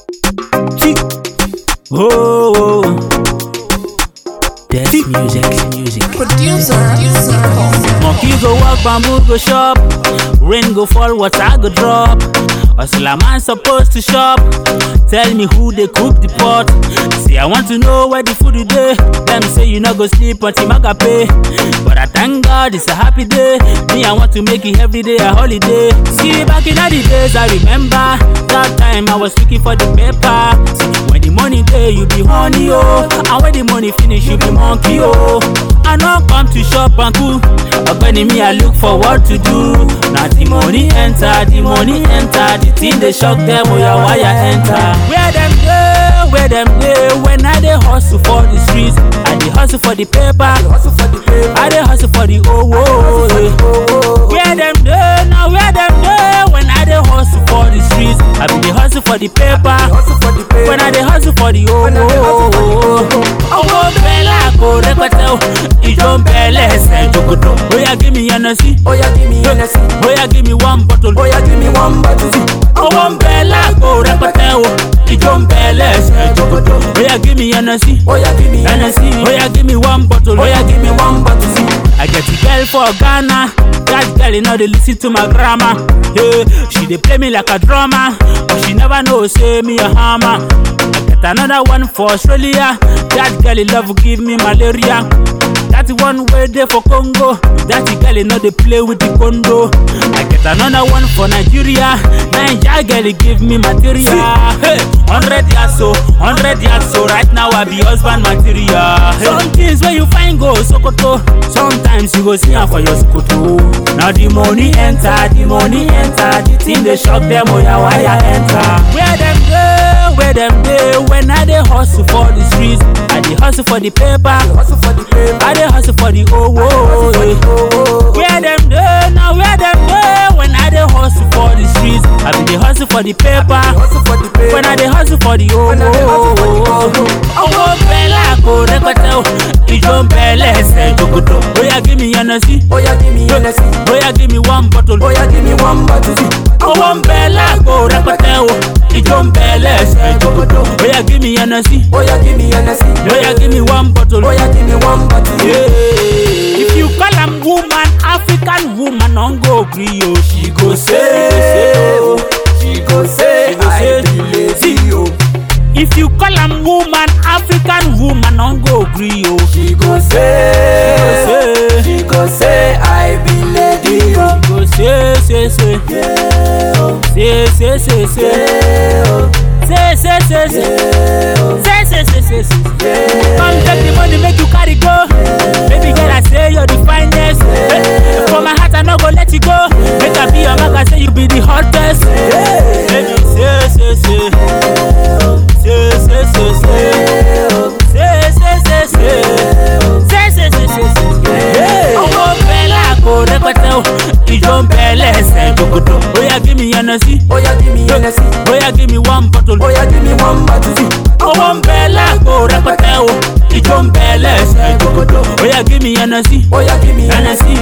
Oh, oh. That's music, music. Producer, Monkey go walk, bamboo go shop. Rain go fall, water go drop. Hustler man supposed to shop. Tell me who they cook the pot. See, I want to know where the food is there. Them say you not go sleep until Maga pay. But I thank God it's a happy day. Me, I want to make it every day a holiday. See, back in the days, I remember that time I was looking for the paper. See, when the money there, you be honey, oh. And when the money finish, you be monkey, oh. I not come to shop and cool. Ogbeni me, I look for what to do. Now the money enter, the money enter. The thing they shock them, oh yeah, why I enter? Where them go, where them go? When I dey hustle for the streets, I dey hustle for the paper. hustle for the paper. I dey hustle for the oh oh. Oh, Where them go, now where them go? When I dey hustle for the streets, I be dey hustle for the paper. hustle for the paper. When I dey hustle for the oh When I dey hustle for the oh. Owó bẹ́lá kò rẹpẹtẹ o, ìjọ ń bẹ lẹ́sẹ̀ jòkòtò. Bóyá give me Hennessy, Oh yeah, give me Hennessy. bóyá give me one bottle. Oh yeah, give me one bottle. Owó ń bẹ lágbo rẹpẹtẹ o, ìjọ ń bẹ lẹ́sẹ̀ jòkòtò. Bóyá give me Hennessy, Oh yeah, give me Hennessy, bóyá give me one bottle. Oh yeah, give me one bottle. I get a girl for Ghana. That girl, you know, they listen to my grammar. Yeah, she dey play me like a drummer, but she never know say me a hammer. I get another one for Australia. That girl, you love give me malaria. That one way there for Congo. That girl, you know, they play with the condo. I get another one for Nigeria. Nigeria girl, you give me material. Hey, hundred years so, hundred years so. Right now, I be husband material. Hey. Some things where you find go Sokoto. Sometimes you go see am for your Sokoto. Now the money enter, the money enter. The thing they shock them, oh yeah, why I enter? Where them go, where them go? When I dey hustle for the streets, I dey hustle for the paper. Hustle for the paper. I dey hustle for the oh oh. For the yeah. oh, oh. Where them go, now where them go? When I dey hustle for the streets, I be dey hustle for the paper. Hustle for the paper. When I dey hustle for the oh When I dey hustle for the oh, oh. oh. Owó bẹ́lá kò rẹpẹtẹ o, ìjọ ń bẹ lẹ́sẹ̀ jòkòtò. Bóyá give me Hennessy, Oh yeah, give me Hennessy. bóyá give me one bottle. Oh yeah, give me one bottle. Owó ń bẹ lágbo rẹpẹtẹ o, ìjọ ń bẹ lẹ́sẹ̀ jòkòtò. Bóyá give me Hennessy, Oh yeah, give me Hennessy. bóyá give me one bottle. Oh yeah, give me one bottle. Yeah. If you call am woman, African woman, don't go gree o. She go say, oh. She go say, She go say, I be lazy, oh. If you call am woman, African woman, don't go gree o. She go say, say, she go say, I be lady, oh. go say, say, say, Yeah, oh. say, say, say, say, Yeah, oh. say, say, say, say, Yeah, oh. say, say, say, say, say. Yeah. Come take the money, make you carry go. Baby girl, I say you're the finest. Eh, For my heart, I no go let you go. Make I be your man, I say you be the hottest. Baby, say, say, say, say, say, say, say, say, say, say, say, say, say, say, say, say. Owó bẹ́lá kò rẹpẹtẹ o, ìjọ ń bẹ lẹ́sẹ̀ jòkòtò. Bóyá give me Hennessy, Oh yeah, give me Hennessy. bóyá give me one bottle. Oh yeah, give me one bottle. Owó ń bẹ lágbo rẹpẹtẹ o, ìjọ ń bẹ lẹ́sẹ̀ jòkòtò. Bóyá give me Hennessy, Oh yeah, give me Hennessy,